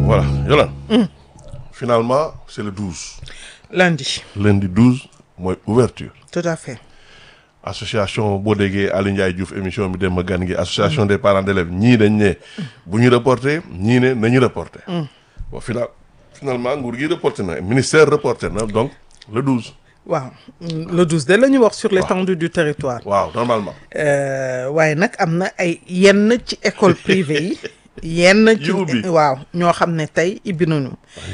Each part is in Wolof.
voilà Yolande. finalement c'est le 12. lundi lundi 12 mooy ouverture tout à fait association boo déggee Aliou Ndiaye Diouf émission bi dem ma gan gi association des parents d'élèves ñii dañ ne bu ñu reporté ñii ne nañu reporté bon final finalement nguur gi reporté na ministère reporté na donc le 12 waaw le 12 de la ñu wax sur l'étendue du territoire waaw normalement Euh, waaye nag am na ay yenn ci école privée yi yenn ci Yu ubbi. waaw ñoo xam ne tey ibbi nañu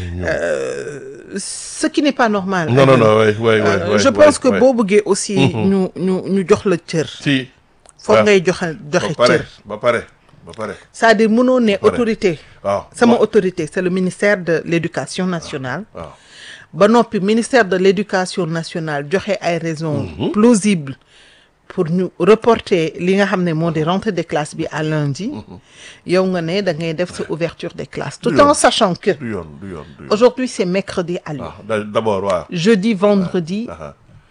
Euh, ce qui n'est pas normal non non non oui oui Euh, oui je pense que boo bëggee aussi ñu ñu ñu jox la cër si foog waaw. ngay joxe ba joxe pare cër ba pare ba pare c'est-à-dire mënoo ne autorité waaw sama waaw autorité c'est le ministère de l'éducation nationale waaw ba noppi ministère de l'éducation nationale joxe ay raisons plausibles pour ñu reporter li nga xam ne moo di rentrée des classes bi à lundi yow nga ne da ngay def sa ouverture des classes tout Du en yoon. sachant que du yoon du yoon du yoon aujourd'hui c'est mercredi à Lyon ah da- d'abord waaw jeudi vendredi aha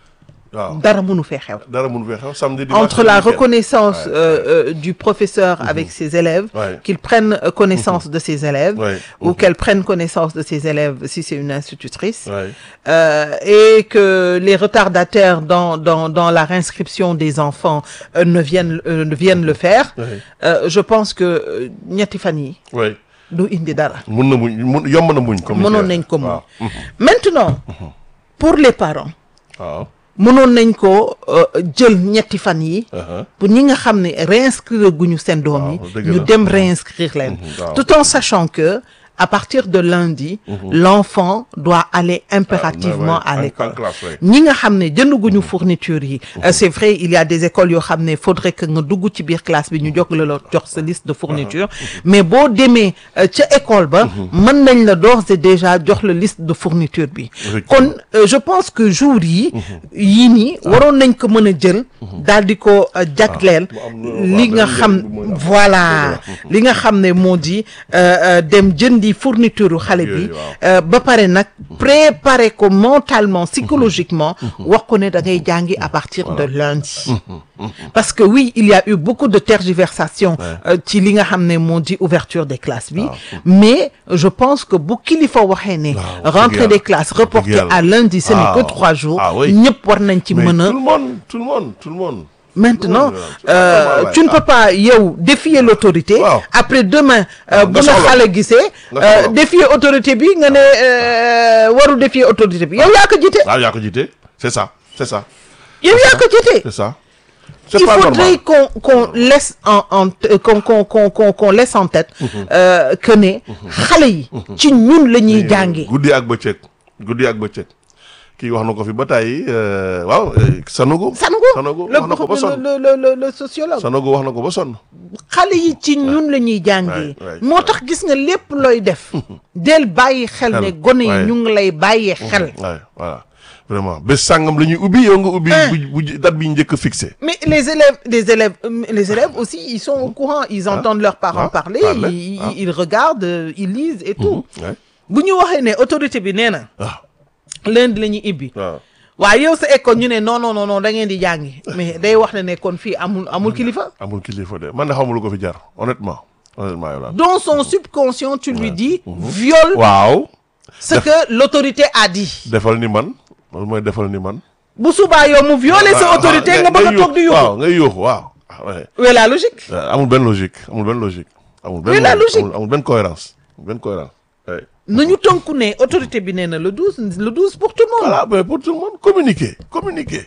waaw dara mënu fee xew dara mënu fee xew samedi dimanche entre la week-end. reconnaissance Ouais, euh, euh, du professeur avec ses élèves, Ouais. qu'il prenne euh, connaissance de ses élèves, Ouais. ou qu'elle prenne connaissance de ses élèves si c'est une institutrice, Ouais. euh, et que les retardataires dans, dans, dans la réinscription des enfants euh, ne, viennent, euh, ne viennent le faire, Ouais. euh, je pense que euh, ñetti fan yi oui du indi dara. mun na muñ mun yomb na muñ comme ni mënoon ñu nañ ko waaw. muñ maintenant pour les parents waaw mënoon nañ ko euh, jël ñetti fan yi aha pour ñi nga xam ne réinscrire guñu seen doom yi Waaw, dëgg ñu la. dem réinscrire leen waaw. tout en sachant que à partir de lundi l'enfant doit aller impérativement Ah, ouais, à en- l'école en classe, ouais. ñi nga xam ne jëndaguñu fourniture yi euh, c'est vrai il y a des écoles yoo xam ne faudrait que nga dugg ci biir classe bi ñu jox la la jox sa liste de fourniture mais boo demee euh, ca école ba mën nañ la d'ores et déjà jox la liste de fourniture bi Effectivement. kon euh, je pense que jour yi yii nii waroon nañ ko mën a jël daal di ko euh, jagleel mu am lu- li waaw, nga benn xam njëriñ bu muy am. voilà li nga xam ne moo di euh, euh, dem jëndi fourniture xale bi Yooyu, waaw. euh, ba pare nag préparer ko mentalement psychologiquement wax ko ne da ngay jàngi à partir de lundi parce que oui il y a eu beaucoup de tergiversations euh, ci li nga xam ne moo di ouverture des classes bi mais je pense que bu kilifa waxee ne Waaw, rentrée dëgg des yàlla. classes Dëgg reportée yàlla. à lundi ce n'est que Ah, trois jours ah oui. ñëpp war nañ ci mais mën a tout le monde tout le monde tout le monde Maintenant, Tout le monde, euh, tout le monde, tu ne ouais. peux pas yow défier l'autorité. Waaw. Après demain, euh, bu nga la soxla. xale gisee. Nga euh, soxla. défier autorité bi nga ne euh, waru défier autorité bi yow yaa ko jiite. waaw yaa ko jiite c'est ça c'est ça yow yaa ko jiite. c'est ça c'est Il pas faudrait normal qu'on qu'on laisse en en euh, qu'on qu'on qu'on qu'on qu'on laisse en tête euh, que ne xale yi ci ñun la ñuy jàngee. guddi ak bëccëg guddi ak bëccëg kii wax na ko fi ba tey waaw euh, Sanogo Sanogo Sanogo le wax na ko ba sonn le le le le sociologue. Sanogo wax na ko ba sonn xale yi ci ñun la ñuy jàngee Ouais, ouais, moo tax gis nga lépp looy def del bàyyi xel ne Xel, gone yi ouais. ñu ngi lay bàyyee xel waaw voilà vraiment bés sàngam la ñuy ubbi yow nga ubbi bu bu date bi ñu njëkk a fixé mais les élèves les élèves euh, les élèves aussi ils sont au courant ils entendent leurs parents Ah, parler parler, ils, ah. ils regardent euh, ils lisent et tout ouais bu ñu waxee ne autorité bi nee na waaw lundi la ñuy ibbi waaw waaye yow sa école ñu ne non non non non da ngeen di jàngi mais day wax ne ne kon fii amul amul kilifa amul kilifa de man de xamul ko fi jar honnêtement honnêtement yow daal dans son subconscient tu lui dis viole waaw ce que l'autorité a dit defal ni man loolu mooy defal ni man bu subaa yow mu violer sa autorité nga bëgg a toog di yuuxu waaw ngay yuuxu waaw ah ouais où est la logique Euh, amul benn logique amul benn logique amul benn Oui, la logique, logique. amul amul benn cohérence amul benn cohérence ouais. nañu tënku ne autorité bi nee na le 12 le 12 pour tout le monde voilà mais pour tout le monde communiquer communiquer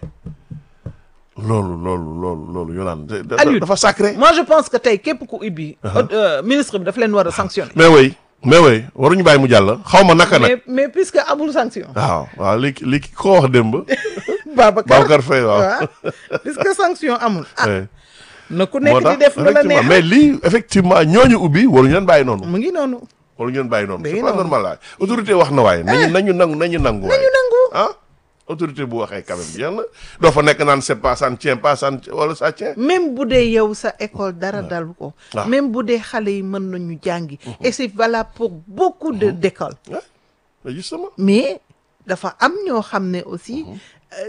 loolu loolu loolu loolu Yolande da- da- Aliou. dafa sacré moi je pense que tey képp ku ibbi euh, ministre bi daf leen war a sanctionner mais oui mais oui waruñu bàyyi mu jàll xaw ma naka nag mais mais puisque amul sanction waaw waaw li li ki ko wax démb Babacar Babacar Faye waaw waaw puisque sanction amul ah Ouais. na ku moo nekk tax di def la la effectivement neex mais lii effectivement ñooñu ubbi waruñu leen bàyyi noonu mu ngi noonu waruñu leen bàyyi noonu Day c'est pas noonu. normal waaye autorité wax na waaye nañu nañu nangu nañu nangu waaye ñu nangu ah autorité bu waxee quand même jeex na doo fa nekk naan c'est pas ça ne tient pas ça ne wala ça tient même bu dee yow sa école dara dal ko Ah. même bu dee xale yi mën nañu jàngi et c'est valable pour beaucoup de d'écoles Ouais, mais justement mais dafa am ñoo xam ne aussi euh,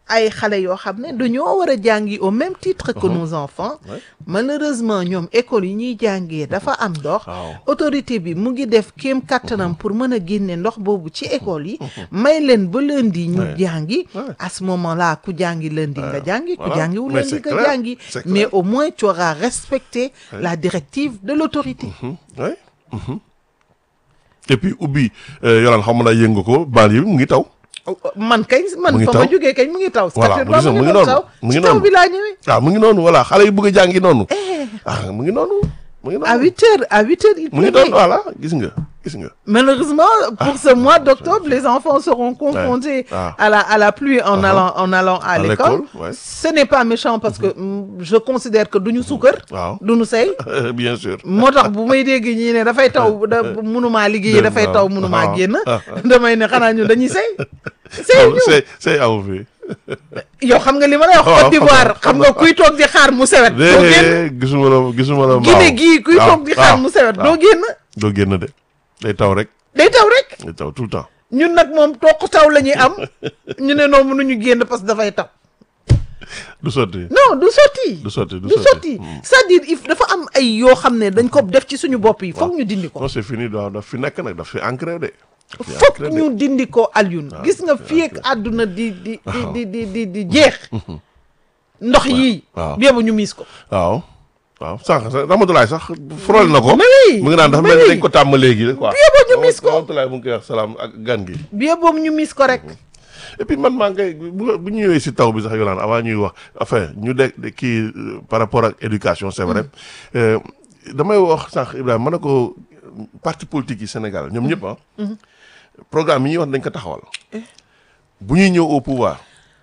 ay xale yoo xam ne dañoo war a jàngi au même titre que nos enfants Ouais. malheureusement ñoom école yi ñuy jàngee dafa am ndox Waaw. autorité bi mu ngi def kéem kattanam pour mën a génne ndox boobu ci école yi may leen ba lundi ñu Ouais. jàngi Ouais. à ce moment là ku jàngi lundi nga jàngi ku voilà. jàngiwul Mais lundi c'est nga clair. jàngi C'est mais clair. au moins tu auras respecté la directive de l'autorité Mhm. Ouais. Mhm. et puis ubbi yolaan xam naa yëngu ko baal yi mu ngi taw man kay man Mu ngi fa ma taw. jógee kay mu ngi taw Voilà, statut mu ngi ba mu mu ngi ngi noonu, taw mu ngi ci taw noonu. bi laa ñëwee ah mu ngi noonu voilà xale yi bëgg a jàngi noonu ah mu ngi noonu mu ngi à noonu huit heures à huit heures il mu ngi pleuvait. noonu voilà gis nga gis nga Malheureusement, pour ce mois d'octobre, les enfants seront confrontés Ah. à, la, à la pluie en, Ah. allant, en allant à, À l'école. l'école, ouais. Ce n'est pas méchant parce que mm, je considère que duñu suukar waaw duñu sey bien sûr moo tax bu may dégg ñii ne dafay taw da mënumaa liggéey Dégg dafay naa. taw mënumaa Ah. génn Ah. damay ne xanaa ñun dañuy sey sey ñu c'est c'est amu fi yow xam nga li ma lay wax waaw, Côte d'Ivoire xam xam naa. nga kuy toog di xaar mu sewet doo génn dee gisuma la gisuma la Guinée gii kuy waaw, toog di xaar waaw, mu sewet waaw. doo génn doo génn de day taw rek day taw rek day taw tout le temps ñun nag moom toq taw la ñuy am ñu ne noonu mënuñu génn parce que dafay taw du sotti non du sotti du sotti du du sotti c'est-à-dire il dafa am ay yoo xam ne dañ ko def ci suñu bopp yi foog ñu dindi ko non c'est fini daaw daf fi nekk nag daf fi ancré de daf fi foog ancré de. ñu dindi ko Alioune gis nga fii ak àdduna di di di di di di di jeex ndox yii waaw. biebu ñu miis ko waaw waaw sànq sax Ramatulaay sax frôle na ko Mais oui, mu ngi naan dafa mais mel ni oui. dañ ko tàmm léegi quoi Bien ba ñu mis ko. Ramatulaay mu ngi koy wax salaam ak gan gi biebu ñu miis ko rek et puis man maa ngay bu bu ñu ñëwee si taw bi sax yolaan avant ñuy wax enfin ñu de de kii euh, par rapport ak éducation c'est vrai Euh, damay wax sànq Ibrahima ma ne ko parti politique yi Sénégal ñoom ñëpp ah programme yi ñuy wax dañ ko taxawal bu ñuy ñëw au pouvoir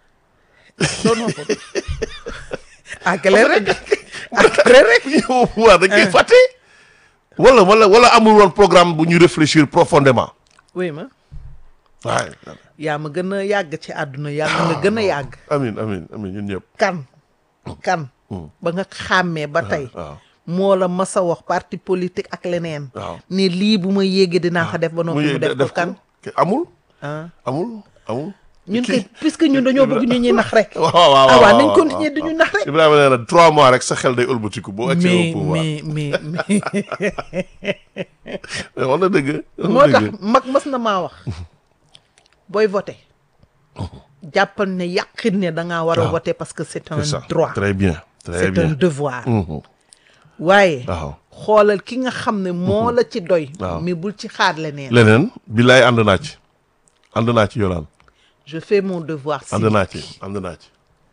doonoo ko àggale rek àggale rek bu ñuy ñëw au pouvoir dañ koy fàtte wala wala wala amul woon programme bu ñu réfléchir profondément oui ma waaye yaa ma gën a yàgg ci àdduna yàlla nga gën a yàgg amin amin amin ñun ñëpp kan kan ba nga xàmmee ba tey waaw moo la mas a wax parti politique ak leneen waaw ne lii bu ma yéegee dinaa ko def ba noppi mu def ko kan ko amul ah amul amul ñun Kii- kay puisque ñun dañoo bëgg ñu ñuy nax rek waaw waaw waaw ah waaw nañ waaw, continuer waaw, di ñu waaw. nax rek Ibrahima nee na trois mois rek sa xel day ëlbatiku boo accès mais au pouvoir mais mais mais mais wax na dëgg wax moo na tax dëgg mag mas na maa wax booy voté jàppal ne yàqin ne da ngaa war a waaw. voté parce que c'est un c'est ça droit très bien très c'est un bien devoir Mhm. waaye waaw xoolal ki nga xam ne moo la ci doy Waaw. mais bul ci xaar leneen leneen billaay ànd naa ci ànd naa ci yolaan je fais mon devoir si ànd naa ci ànd naa ci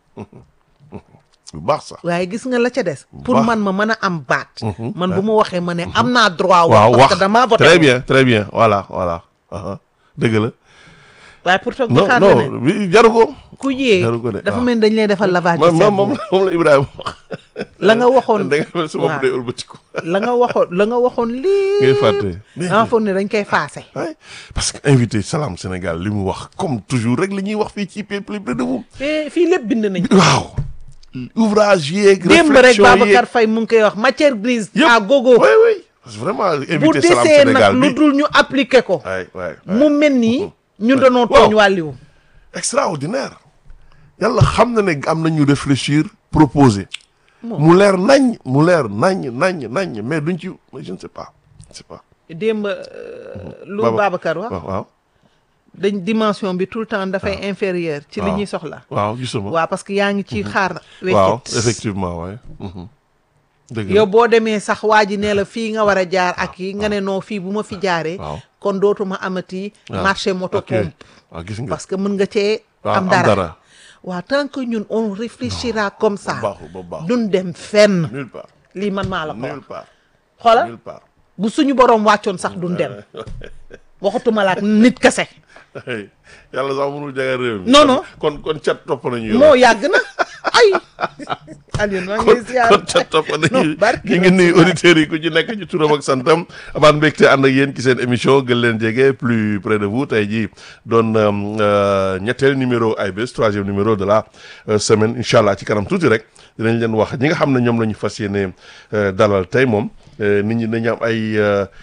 bu baax sax waaye gis nga la ca des pour baax. man ma mën a am baat man bu ma waxee ma ne am naa droit waaw wax wax parce que damaa voté très woon. bien très bien voilà voilà aha dëgg la waaye pour toog di non xaar non leneen bi jaru ko ku yee jaru ko de, dafa waaw. mel ni dañ lay defal lavage moom de moom moom cerveau la moom la Ibrahima wax la nga waxoon da nga mel su bopp waaw. day ëlbatiku la nga waxoon la nga waxoon lii ngay fàtte dama foog ne dañ koy faase Ouais, parce que invité Salam Sénégal li mu wax comme toujours rek li ñuy wax fii ci plus près de vous. Eh, fii lépp bind nañ waaw ouvrage yeeg. démb rek réflexion yeeg Babacar Faye mu ngi koy wax matière grise yëpp à gogo oui oui parce que vraiment bu invité Salam desee Sénégal nag lu bi dul ñu appliquer ko waay waay mu mel nii ñun dañoo Waaw. tooñ wàlliwu extraordinaire yàlla xam na ne am nañu réfléchir proposer Bon. mu leer nañ mu leer nañ nañ nañ mais duñ ci je ne sais pas je sais pas. démb euh, lu Baba- Babacar wax waaw waaw dañ dimension bi tout le temps dafay inférieur ci li waaw. ñuy soxla waaw gisuma. waaw parce que yaa ngi ci xaar waaw weccit effectivement waay. mhm. dëgg la. yow boo demee sax waa ji nee la fii nga war a jaar ak yi nga ne non fii bu ma fi jaaree waaw. kon dootuma amati waaw. marché moto ok pompe waaw gis nga. parce que mën nga cee waaw, am am dara dara. waaw tant que ñun on réfléchira comme ça baaxul ba baaxul. duñ dem fenn nulle part lii man maa la ko wax nulle part xoola nulle part. bu suñu boroom wàccoon sax duñ dem waxatuma la ak nit kese Hey, yàlla sax mënul jagal réew mi. Non, non. kon kon cat topp nañu yow. moo yàgg na ay Alioune maa ngi lay ziar kon cat topp nañu non barki ñu ngi nuyu auditeurs yi ku ci nekk ci turam ak santam amaan mbégte ànd ak yéen ci seen émission gën leen jege plus près de vous tey jii doon euh, ñetteel numéro ay bés troisième numéro de la euh, semaine incha allah ci kanam tuuti rek dinañ leen wax ñi nga xam ne ñoom la ñu fas yéene euh, dalal tey moom nit ñi dañu am ay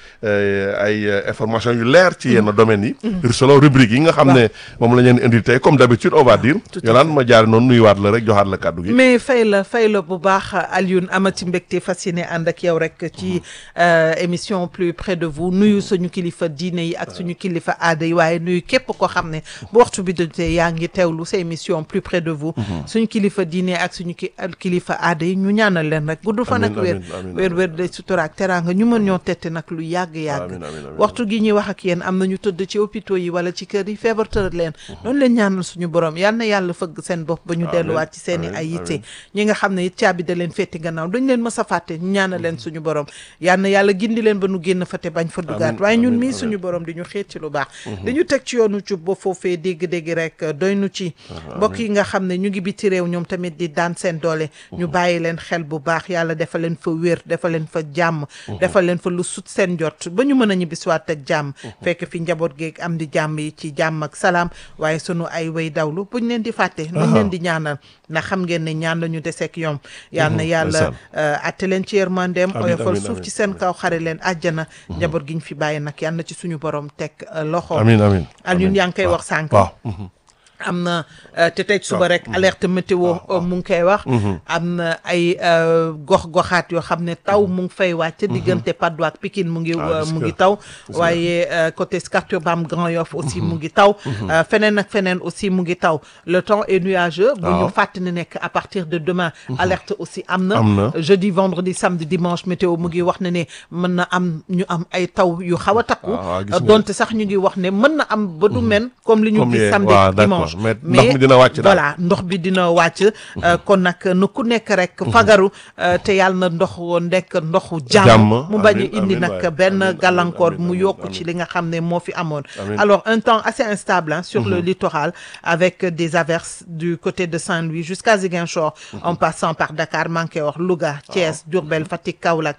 ay information yu leer ci yenn domaines yi selon rubrique yi nga xam ne moom la ñu leen indi tey comme d'habitude on va dire yolaan ma jaare noonu nuyuwaat la rek joxaat la kàddu gi mais fay la fay la bu baax Alioune amati mbégte fas yéene ànd ak yow rek ci émission plus près de vous nuyu suñu kilifa diine yi ak suñu kilifa aada yi waaye nuyu képp ko xam ne bu waxtu bi dotee yaa ngi teewlu sa émission plus près de vous suñu kilifa diine ak suñu ki kilifa aada yi ñu ñaanal leen rek gudd fan ak wér wér wér de sutura ak teraanga ñu mën ñoo tette nag lu yàgg-yàgg waxtu gi ñuy wax ak yéen am na ñu tëdd ci hôpitaux yi wala ci kër yi feebar tëral leen noonu leen ñaanal suñu borom yal na yàlla fëgg seen bopp ba ñu delluwaat ci seen i ay yitte ñi nga xam ne it caabi da leen fetti gannaaw dañ leen mës a fàtte ñu ñaanal leen suñu borom yal na yàlla gindi leen ba nu génn fa te bañ fa dugaat waaye ñun mii suñu borom di ñu xeet ci lu baax dañu teg ci yoonu cub ba foofee dégg-dégg rek doy nu ci mbokk yi nga xam ne ñu ngi biti réew ñoom tamit di daan seen doole ñu bàyyi leen xel bu baax yàlla defal leen fa wér defal leen fa jàmm defal leen fa lu sut seen jot ba ñu mën a ñibbisiwaat ak jàmm fekk fi njaboot geeg am di jàmm yi ci jàmm ak salaam waaye sunu ay way dawlu buñ leen di fàtte nuñ leen di ñaanal ndax xam ngeen ne ñaan la ñu deseek yom yal na yàlla atte leen ci yërmandeem oyofal suuf ci seen kaw xare leen àjjana njaboot gi ñu fi bàyyi nag yal na ci suñu borom teg loxo amiin amiin Alioune yaa ngi koy wax sànq am na te tey suba rek alerte météo mu ngi koy wax am na ay gox-goxaat yoo xam ne taw mu ngi fay wàcc diggante Patte d'Oie ak Pikine mu ngi mu ngi taw waaye côté Scat Urbam Grand Yoff aussi mu ngi taw feneen ak feneen aussi mu ngi taw le temps est nuageux bu ñu fàttali nekk à partir de demain alerte aussi am na jeudi vendredi samedi dimanche météo mu ngi wax ne ne mën na am ñu am ay taw yu xaw a takku donte sax ñu ngi wax ne mën na am ba du men comme li ñu gis samedi dimanche mais ndox mi dina wàcc voilà ndox bi dina wàcc kon nag nu ku nekk rek fagaru te yàlla na ndox nekk ndoxu jàmm mu bañ a indi nag benn gàllankoor mu yokk ci li nga xam ne moo fi amoon alors un temps assez instable hein, sur le littoral avec des averses du côté de Saint-Louis jusqu'à Ziguinchor en passant par Dakar manqué wax Louga Thiès Diourbel Fatick Kaolack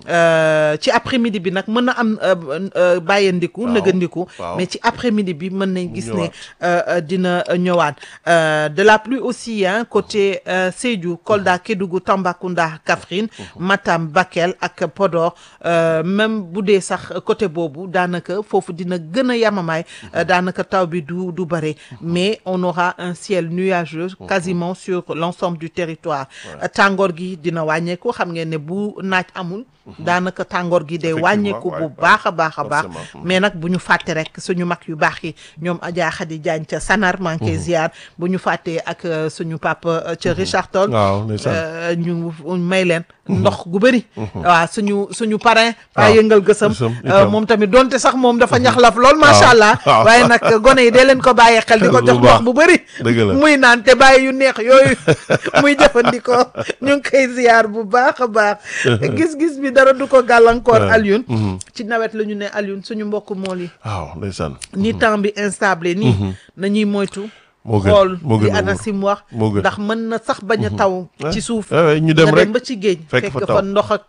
ci après-midi bi nag mën na am bàyyandiku nëgandiku mais ci après-midi bi mën nañ gis ne dina ñëwaat de la pluie aussi hein côté Sédhiou Kolda Kédougou Tambacounda Kaffrine Matam Bakel ak Podor même bu dee sax côté boobu daanaka foofu dina gën a yamamaay daanaka taw bi du du bare mais on aura un ciel nuageux quasiment sur l'ensemble du territoire tàngoor gi dina wàññeeku xam ngeen ne bu naaj amul daanaka tàngoor gi day wàññeeku bu baax a baax a baax mais nag bu ñu fàtte rek suñu mag yu baax yi ñoom Adja Khady Diagne ca Sanar manqué ziar bu ñu fàttee ak suñu papa ca Richard Toll ñu may leen ndox gu bëri waaw suñu suñu parrain pa yëngal gësam moom tamit donte sax moom dafa ñaxlaf lool macha allah waaye nag gone yi dee leen ko bàyyee xel di ko jox ndox bu bëri muy naan te bàyyi yu neex yooyu muy jëfandikoo ñu ngi koy ziar bu baax a baax gis-gis bi dara du ko gàllankoor Alioune ci nawet la ñu ne Alioune suñu mbokk mool yi waaw ndeysaan ni temps bi instable nii nañuy moytu moo gën xool moo gën li ANACIM wax moo gën ndax mën na sax bañ a taw ci suuf ñu dem nga rek dem ba ci géej fekk fa fekk taw. fa ndox ak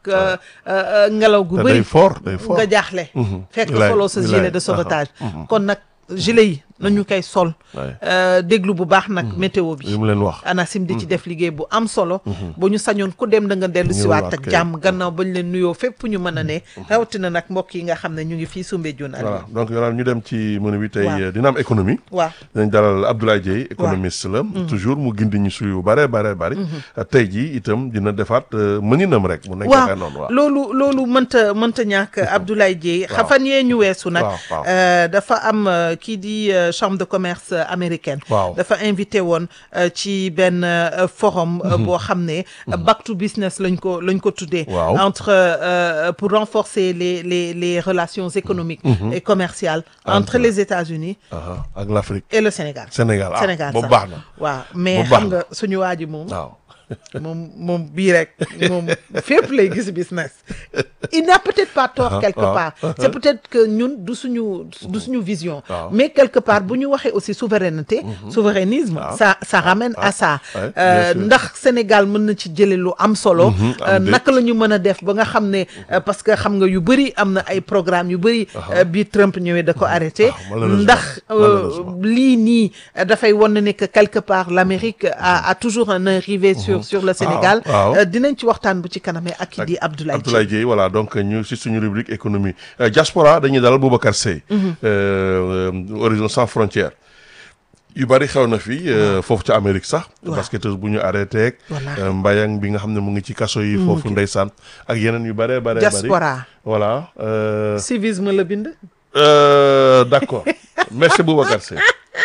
ngelaw gu te bëri day fort day fort nga jaaxle fekk Wilaay, soloo sa wilaay. gilet de sauvetage kon nag gilet yi nañu koy sol Ouais. euh, déglu bu baax nag météo bi li mu leen wax ANACIM di ci def liggéey bu am solo bu ñu sañoon ku dem da nga dellu siwaat Ñëwaat ak kay. jàmm gannaaw bañ leen nuyoo fépp ñu mën a ne rawatina nag mbokk yi nga xam ne ñu ngi fii Soumbédioune voilà Aliou donc yow ñu dem ci menu bi tey Waaw. dina am économie waaw dinañ dalal Abdoulaye Dieye économiste la toujours mu gindi ñu suyu bare bare bari tey jii itam dina defaat euh, mëninam rek mu nekk waaw waxee noonu waaw loolu loolu mënta mënta ñàkk Abdoulaye Dieye Waaw. xafan yee ñu weesu nag Waaw, waaw. euh, dafa am euh, kii di euh, chambre de commerce euh, américaine Waaw. dafa invité woon euh, ci benn euh, forum euh, boo xam ne back to business lañ ko lañ ko tuddee Waaw. entre euh, pour renforcer les les les relations économiques et commerciales entre Entre- les États-Unis Aha, ak l'Afrique et le Sénégal Sénégal ah Sénégal boobu sax. baax na waaw mais Bu baax xam nga suñu waa ji moom waaw moom moom bii rek moom fépp lay gis business il n'a peut-être pas tort Ah, quelque ah, part c'est peut-être que ñun du suñu du suñu vision Ah. mais quelque part bu ñu waxee aussi souveraineté souverainisme ça ça ramène à ça Ouais, bien Euh, sûr. ndax Sénégal mën na ci jële lu am solo am Euh, déet. naka la ñu mën a def ba nga xam ne euh, parce que xam nga yu bëri am na ay programme yu bëri euh, bi Trump ñëwee da ko arrêté Ah, malheureusement. ndax euh, Malheureusement. lii nii euh, dafay wan ne que quelque part l'Amérique a, a toujours un œil rivé sur sur le Sénégal waaw. Euh, dinañ ci waxtaan bu ci kanamee ak ki di Abdoulaye Abdoulaye Dieye voilà donc ñu si suñu rubrique économie Euh, diaspora dañuy dalal Boubacar Seye Euh, euh, Horizon sans frontières yu bari xew na fi euh, foofu ca Amérique sax Waaw. basketteuse bu ñu arrêté ak Voilà. euh, mbayang bi nga xam ne mu ngi ci kaso yi foofu ndeysaan ak yeneen yu bare bare bari diaspora voilà euh, civisme la bind euh, d'accord merci Boubacar Seye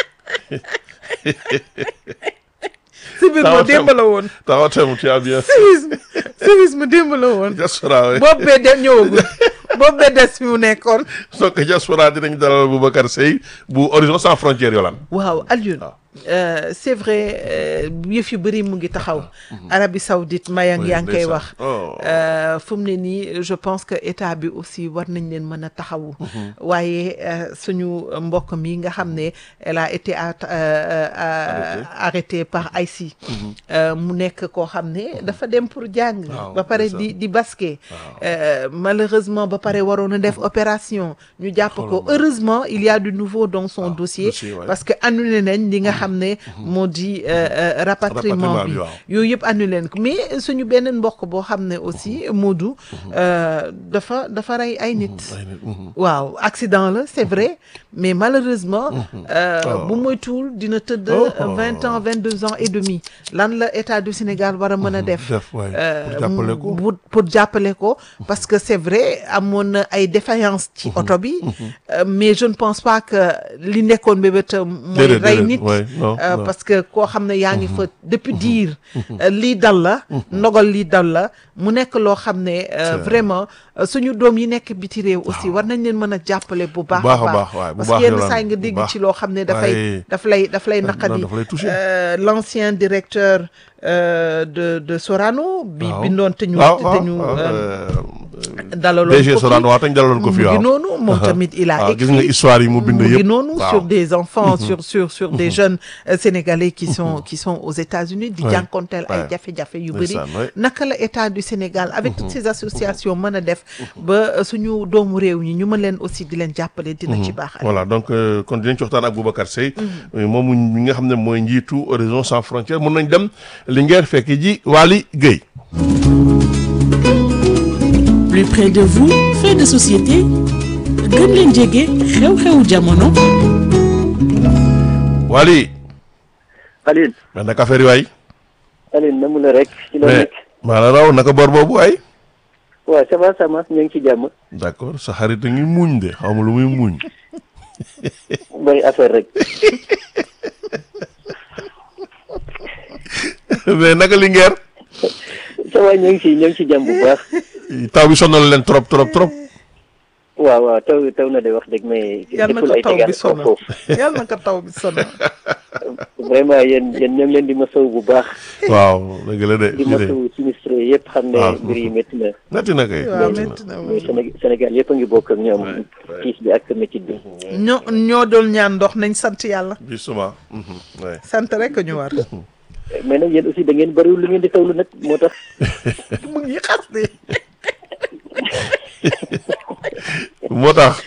civisme Tawatam. démb la woon tawatam tu as bien civisme civisme démb la woon diaspora oui boobu bee de ñëwagul boobu bee des fi mu nekkoon donc diaspora dinañ dalal Boubacar Seye bu Horizon sans frontières yolaan waaw Alioune waaw. euh, c'est vrai euh, yëf yu bëri mu ngi taxaw Arabie Saoudite mayang Oui, yaa ngi koy ndeysaan. wax Oh. Euh, fu mu ne nii je pense que état bi aussi war nañ leen mën a taxawu waaye euh, suñu mbokk mi nga xam ne elle a été at- euh, euh, arrêtée par ICI Euh, mu nekk koo xam ne dafa dem pour jàng Waaw, ba pare ndeysaan. di di basket Euh, malheureusement ba pare waroon a def opération ñu jàpp ko heureusement il y a du nouveau dans son dossier dossier, ouais. parce que annulé nañ li nga xam ne moo di euh, euh, rapatriement Rapatriement bi bi, waaw. yooyu yëpp annulé nañ ko mais suñu beneen mbokk boo xam ne aussi Modou euh, dafa dafa rey ay nit ay nit, mhm. waaw accident la c'est vrai mais malheureusement euh, Oh. bu moytuwul dina tëdd Oh. vingt ans vingt deux ans et demi lan la état du Sénégal war a mën a def def waay euh, pour jàppale ko bu- pour jàppale ko parce que c'est vrai amoon na ay défaillances ci oto bi euh, mais je ne pense pas que li nekkoon bébétam mooy Déedéet, rey déedéet, nit ouais, non, euh, non. parce que koo xam ne yaa ngi fa depuis diir euh, lii dal la ndogal lii dal la mu nekk loo xam ne euh, vraiment euh, suñu doom yi nekk biti réew aussi war nañ leen mën a jàppale bu baax baax a baax, waay, bu parce baax que yenn Yolande, saa yi nga bu dégg baax. ci loo xam ne dafay Waay. daf lay daf lay non, naqadi daf lay toucher. Euh, l'ancien directeur euh, de de Sorano bi waaw. bindoon te ñu waaw te waaw ñu waaw, euh, euh, dalaloon DG ko Sorano fi. waaw tañ dalaloon ko fi mu waaw ngi noonu moom tamit il a waaw gis écrit nga histoire yi mu bind mu ngi yëpp noonu waaw. sur des enfants sur sur sur des jeunes euh, sénégalais qui sont qui sont aux États-Unis di Ouais. jànkonteel ay Ouais. jafe-jafe yu bëri Ndeysaan, ouais. naka la état du Sénégal avec toutes ces associations mën a def ba euh, suñu doomu réew ñi ñu mën leen aussi di leen jàppale dina ci baax voilà donc euh, kon dinañ ci waxtaan ak Boubacar Seye moom mi nga xam ne mooy njiitu Horizon sans frontières mun nañ dem Linguère fekk ji Waly Guèye plus près de vous fait de société gën leen jege xew-xewu jamono Waly Aline mais naka affaire yi waay Aline namu la rek ci la mais nekk maa la raw naka bor boobu waay waaw ça va ça va ñu ngi ci jàmm d'accord sa xarit a ngi muñ de xaw ma lu muy muñ bari affaire rek mais naka Linguère ça va ñu ngi ci ñu ngi ci jàmm bu baax taw bi sonal leen trop trop trop waaw waaw taw taw na de wax dëgg mais yal na deful ko ay taw bi dégâts sonal foofu yal na ko taw bi sonal vraiment yéen yéen ñoo ngi leen di masaw bu baax waaw dëgg la de di lii de masaw sinistre yëpp xam ne waaw. mbir yi métti na metti na kay waaw metti na. métti na mais Séné- Sénégal yëpp a ngi bokk ak ñoom Ouais, ouais. tiis bi ak métit bi ñoo ñoo doon ñaan ndox nañ sant yàlla justement mhm, ouais. sant rek ñu war mais nag yéen aussi da ngeen bëriwul lu ngeen di tawlu nag moo tax mu ngi xas de moo tax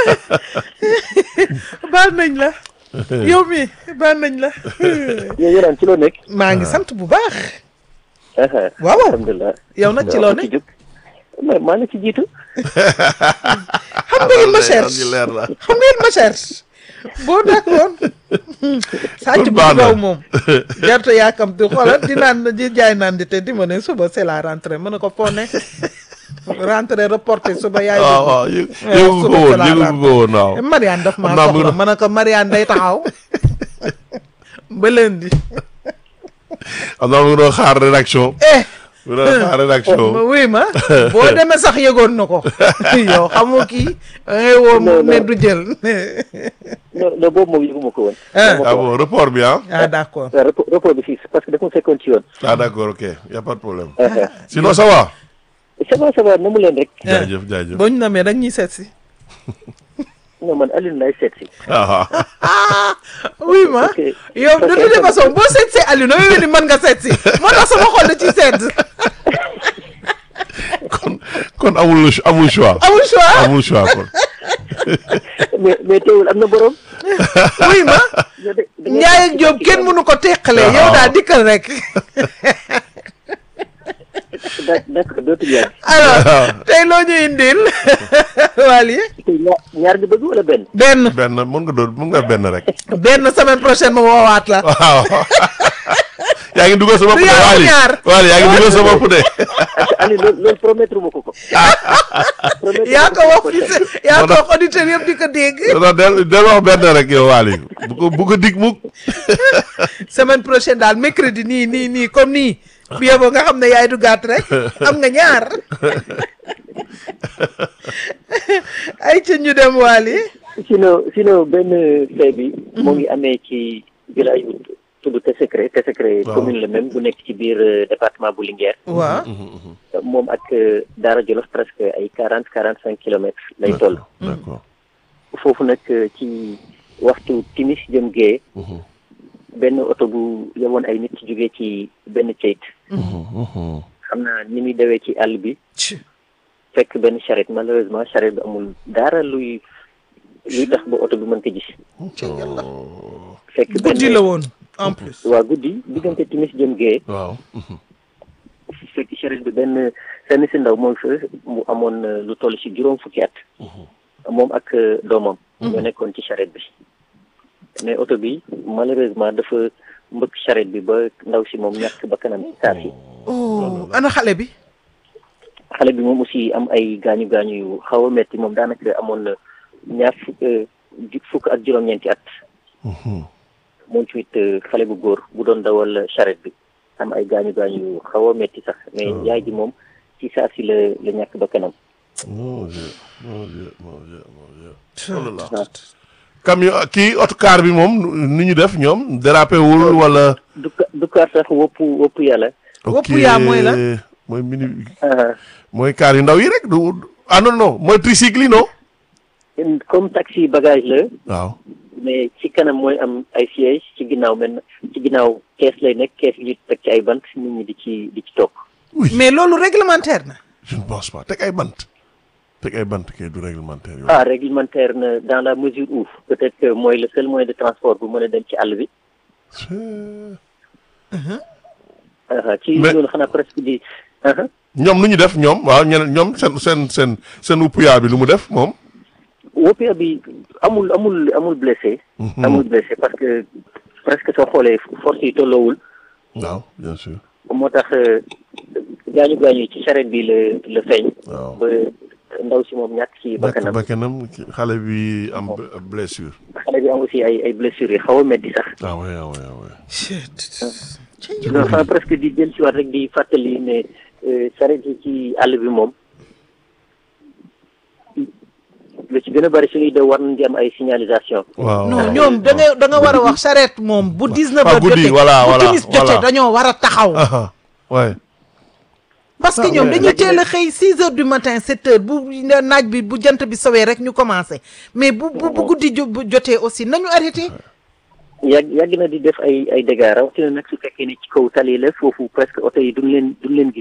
baal nañ la yow mi baal nañ la yow yoraan ci loo nekk maa ngi sant bu baax aha waaw waaw alhamdulilah yow nag ci loo ne ci jóg mais maa ngi ci jiitu xam nga il ma cherche leer na xam nga il ma cherche boo d'accord sàcc bu baax na. gaw moom gerte yaakam di xoolal di naan di jaay naan di te di ma ne suba c'est la rentrée mën na ko foo ne rentrée reporté suba yaay waaw dugg. waaw yëg waaw, yëgu ko suba woon c'est la yëgu rentrée. ko woon waaw Marianne daf maa Xam naa mu soxla ngi- ma ne ko Marianne day taxaw ba lundi xam naa mu ngi doon xaar rédaction eh mu ngi doon xaar rédaction ma wuy ma boo demee sax yëgoon na ko yow xamoo kii da ngay woo mu Non, ne non. du jël non non boobu moom yëguma ko woon Ah. Moo ma ah ko wax. bon report bi ah ah d'accord waaw report report bi fii parce que dafa ma fekkoon ci yoon ah d'accord ok y a pas de problème aha sinon ça va ça va ça va na mu leen rek jaajëf jaajëf boo ñu namee rek ñuy seet si non man Alioune laay seet si ah ah oui ma Ok. yow de Ok. toute façon boo seet see Aliou na ni mën nga seet si moo tax sama xol da ci seet kon kon amul amul choix amul choix amul choix kon mais mais teewul am na borom. oui ma yow de- da ngeen Njaay ak ci Jóob ci kenn jàmm. mënu ko teqale yow Waaw. daal dikkal rek d' d'accord dootul yàgg alors tey loo ñu indil Waly tey ñaar ñaar nga bëgg wala benn benn benn mën nga doon mën nga benn rek benn semaine prochaine ma woowaat la waaw yaa ngi dugal sa bopp Du de yaa Waly ñaar. Waly yaa ngi dugal sa bopp de ak Aliou loolu loolu promettre ma ko ko promettre yaa ma ko wax ko fi yaa ko wax auditeur yëpp di ko dégg non del del wax benn rek yow Waly bu ko bu ko dig mukk semaine prochaine daal mercredi nii nii nii comme nii bi yeboo nga xam ne yaay du gàtt rek am nga ñaar ay ca ñu dem Waly sinon sinon benn fee bi moo ngi amee ci village bu tudd Tessékéré Tessékéré Waaw. commune la même bu nekk ci biir euh, département bu Linguère waaw moom ak euh, Daara Jolof presque ay quarante quarante cinq kilomètres lay toll d'accord foofu nag euh, ci waxtu timis jëm gee benn oto bu yeboon ay nit jógee ci benn ceyt xam naa ni muy dawee ci àll bi fekk benn charrette malheureusement charrette bi amul dara luy luy tax ba oto bi mën ko gis fekk benn guddi la woon en plus waa guddi diggante timis jëm gee waaw fekk charrette bi benn seen si ndaw moom fa mu amoon euh, lu toll ci juróom fukki at moom ak euh, doomam ñoo nekkoon ci charrette bi mais oto bi malheureusement dafa mbëkk charrette bi ba ndaw si moom ñàkk ba kanam ci saa si oh ana xale bi xale bi moom aussi am ay gaañu gaañu yu xaw a metti moom daanaka amoon na ñaar fukk ju- fukk ak juróom-ñeenti at moom tamit euh, xale bu góor bu doon dawal charrette bi am ay gaañu gaañu yu xaw a metti sax mais yaay ji moom ci saa si la la ñàkk ba kanam mon Dieu mon Dieu mon Dieu mon Dieu oh là là camion kii autocar bi moom ni ñu def ñoom dérapé wul wala du ka- du kaar sax wopp wopp yàlla Wopp yaa mooy la? mooy mini ah, mooy car yu ndaw yi rek du ah non non mooy tricycle yi non comme taxi bagage la waaw mais ci kanam mooy am ay siège ci ginnaaw mel ci ginnaaw kees lay nekk kees gi ñu teg ci ay bant nit ñi di ci di ci toog oui mais loolu réglementaire na je ne pense pas teg ay bant teg ay bant kay du réglementaire yooyu ah réglementaire na dans la mesure où peut-être que mooy le seul moyen de transport bu mën a dem ci àll bi ah, ci Mais- loolu xanaa presque di ah, ñoom lu ñu def ñoom waaw ñeneen ñoom seen seen seen seen uppuyaa bi lu mu def moom woppia bi amul amul amul blessé amul blessé parce que presque soo xoolee force yi tolloowul waaw bien sûr moo tax euh, gaañu gaañu yi ci charrette bi la la feeñ waaw ba ndaw si moom ñàkk ci nekk bakkanam bakkanam xale bi am b- blessure xale bi am aussi ay ay blessures yi xaw a metti sax ah ouais ah ouais ah ouais non xanaa presque di jël si waat rek di fàttali ne euh, charrette yi ci àll bi moom lu ci gën a bari suñuy daw war nañ di am ay signalisation waaw non ñoom da nga da nga war a wax charrette moom bu 19 Ah, heures guddi, jotee voilà, bu voilà, timis jotee voilà. dañoo war a taxaw ah ouais parce que Ah, ñoom ouais. dañuy teel a xëy 6 heures du matin 7 heures bu naaj bi bu jant bi sowee rek ñu commencé mais bu bu bu guddi jo- bu jotee aussi nañu arrêté yàgg yàgg na di def ay ay dégâts rawatina nag su fekkee ne ci kaw tali la foofu presque oto yi duñ leen duñ leen gis